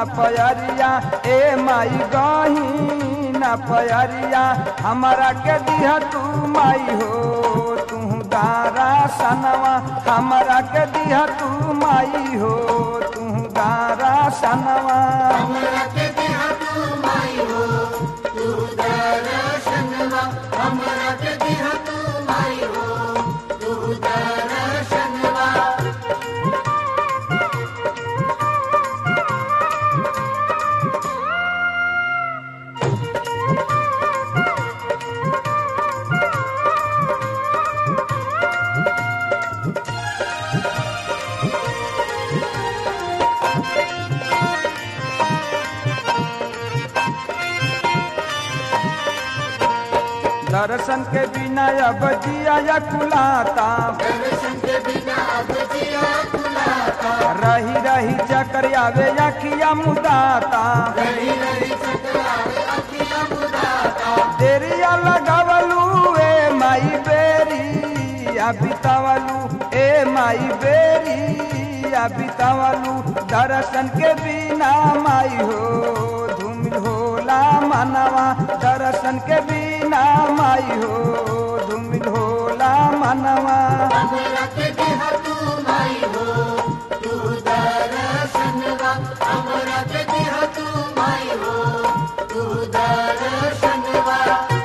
न पयरिया ए माई गही न पयरिया हमारा के दिह तू माई हो तू गारा सनवा हमारा के दिह तू माई हो तू गारा सनवा हमरा के देहा तू माई हो तू दर्शनवा हमरा के देहा तू माई हो तू दर्शनवा दर्शन के बिना अब जिया या कुलाता दर्शन के बिना अब जिया खुलाता रही रही चकर आवे अखिया मुदाता रही रही चकरावे अखिया मुदाता देरिया लगावलू ए माई बेरी आ बितावलू ए माई बेरी आ बितावलू दर्शन के बिना माई हो धूमिल होला मनवा दर्शन के बिना माई हो धूमिल होला मनवा हमरा के देहा तू माई हो तू दर्शनवा हमरा के देहा तू माई हो तू दर्शनवा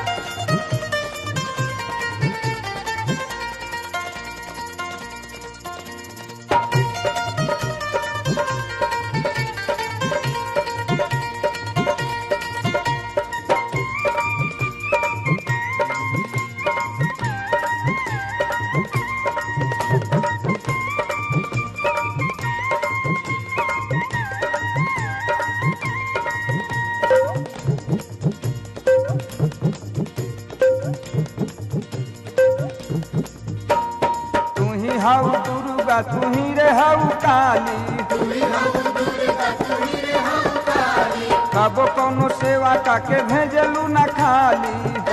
तू ही हऊ दुर्गा तू ही रे हऊ काली कबो कोनो सेवा काके भेजलू न खाली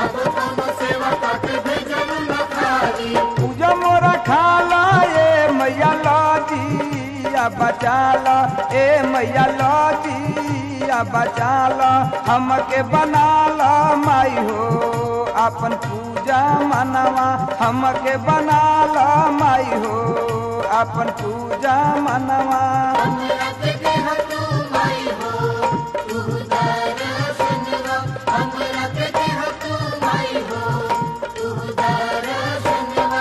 पूजा मोरा खाला ए मैया लौटिया बचाला ए मैया लौटिया बचाला हमके बनाला माई हो अपन पूजा मनवा हमके बनाला माई हो अपन पूजा मनवा हमरा के देहा तू माई हो तू दर्शनवा हमरा के देहा तू माई हो तू दर्शनवा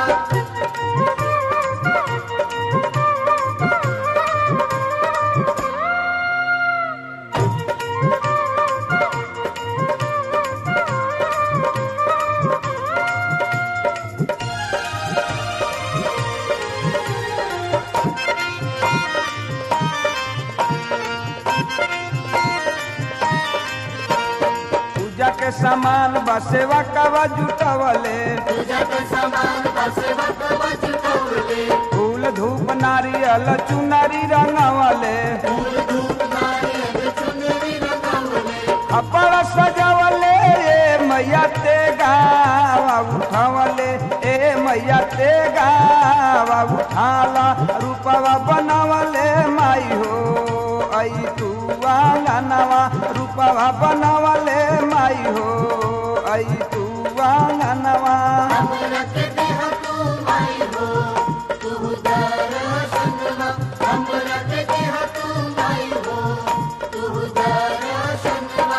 पूजा के सामान बसेवा कवा जुटवले पूजा के सामान बसे बकवा चुकौले फूल धूप नारियल चुनरी रंगवले फूल धूप नारियल चुनरी रंगवले अपर सजवले ए मैया ते गावा उठवले ए मैया ते गावा उठाला रूपवा बनवले माई हो आई तू आंगनवा रूपवा बनवले माई हो आई तू आंगनवा हमरा के देहा तू माई हो तू दर्शनवा हमरा के देहा तू माई हो तू दर्शनवा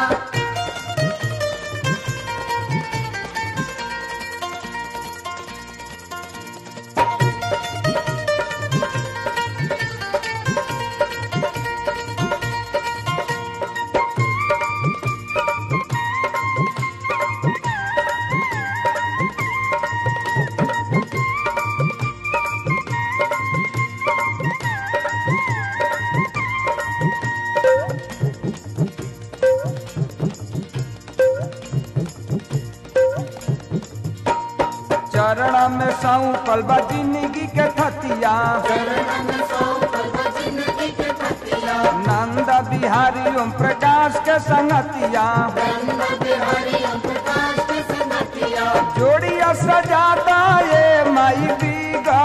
चरण में सौंपल बा जिंदगी के थतिया चरणन सौ पल जिंदगी के पतिया नंद बिहारी ओम प्रकाश के संगतिया रंग बिहारी ओम प्रकाश के संगतिया जोड़िया सजादा ए माई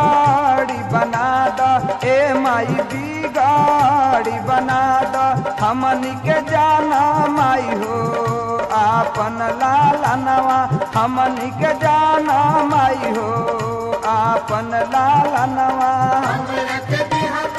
बिगाड़ी बना द ए माई बिगाड़ी बना द हमनी के जाना माई हो आपन लालनवा हमनी के जाना माई हो आपन लालनवा हमरा के दिहा